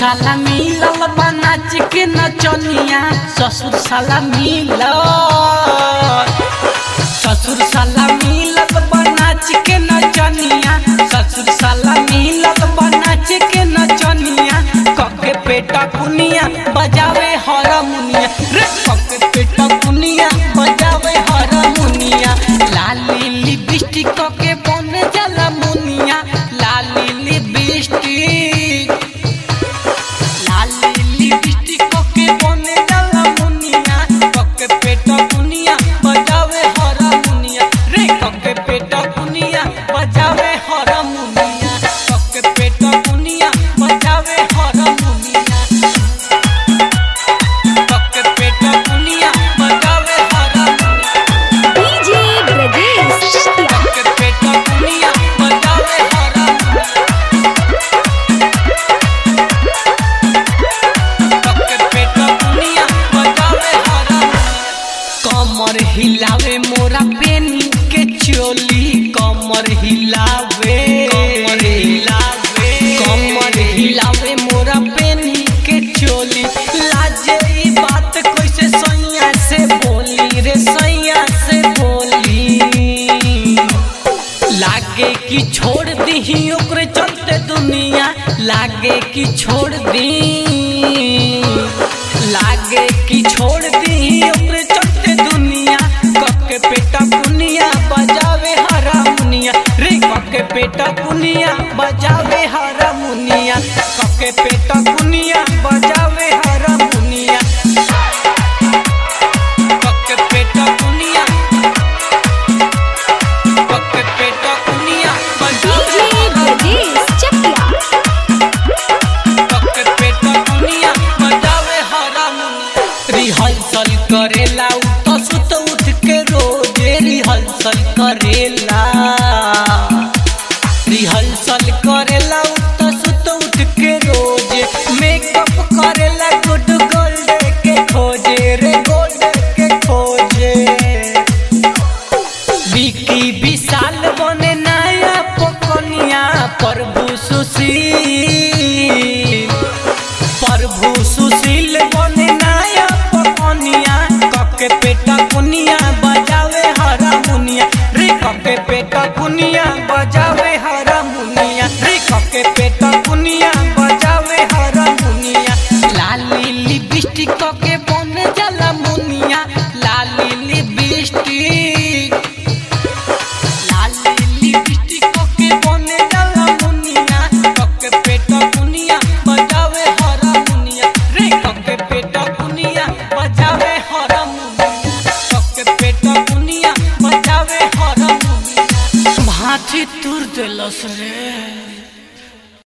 साला मिलल बा नाच के नचनिया ससुर साला मिलल ससुर साला मिलल बा नाच के नचनिया ससुर साला मिलल बा नाच के नचनिया कके पेटा कुनिया बजावे हारमोनिया रे कके पेटा कुनिया बजावे हारमोनिया लाली लिपस्टिक कके बन जाला मुनिया लाली लिपस्टिक लाली लिपस्टिक कके बन जाला मुनिया कके पेटा कुनिया बजावे हारमोनिया रे कके पेटा कुनिया बजावे हारमोनिया कके पेटा कुनिया बजावे हारमोनिया कके पेटा कुनिया बजावे हारमोनिया डीजे ब्रजेश चकिया कके पेटा कुनिया बजावे हारमोनिया कके पेटा कुनिया बजावे हारमोनिया कमर हिलावे मोरा पेनी के चोली कमर हिलावे कमर हिलावे कमर हिलावे मोरा पेनी के चोली लाजे ई बात कैसे सैया से बोली रे सैया से बोली लागे कि छोड़ दी ओकरे चलते दुनिया लागे कि छोड़ दी लागे कि छोड़ दी ओकरे चलते दुनिया कके पेटा कुनिया बजावे हारमोनिया रे कके पेटा कुनिया बजावे हारमोनिया कके पेटा कुनिया बजावे हारमोनिया कके पेटा कुनिया कके पेटा कुनिया डीजे ब्रजेश चकिया कके पेटा कुनिया बजावे हारमोनिया रिहर्सल करेला उ तो सुत उठ के रोजे रिहर्सल करेला रिहर्सल करेला उ तो सुत उठ के रोजे मेकअप करेला गुड गोल्ड के खोजे रे गोल्ड के खोजे विकी विशाल बने नया पकनिया प्रभु सुशील प्रभु सुशील बने नया पकनिया कके पेटा कुनिया बजावे हारमोनिया रे कके पेटा कुनिया बजावे हारमोनिया रे कके पेटा कुनिया बजावे हारमोनिया लाली लिपस्टिक कके बन जाला मुनिया लाली लिपस्टिक लाली लिपस्टिक कके बने जाला मुनिया कके पेटा कुनिया बजावे हारमोनिया रे कके पेटा कुनिया बजावे हारमोनिया कके पेटा कुनिया बजावे हारमोनिया भाती तुर देलस रे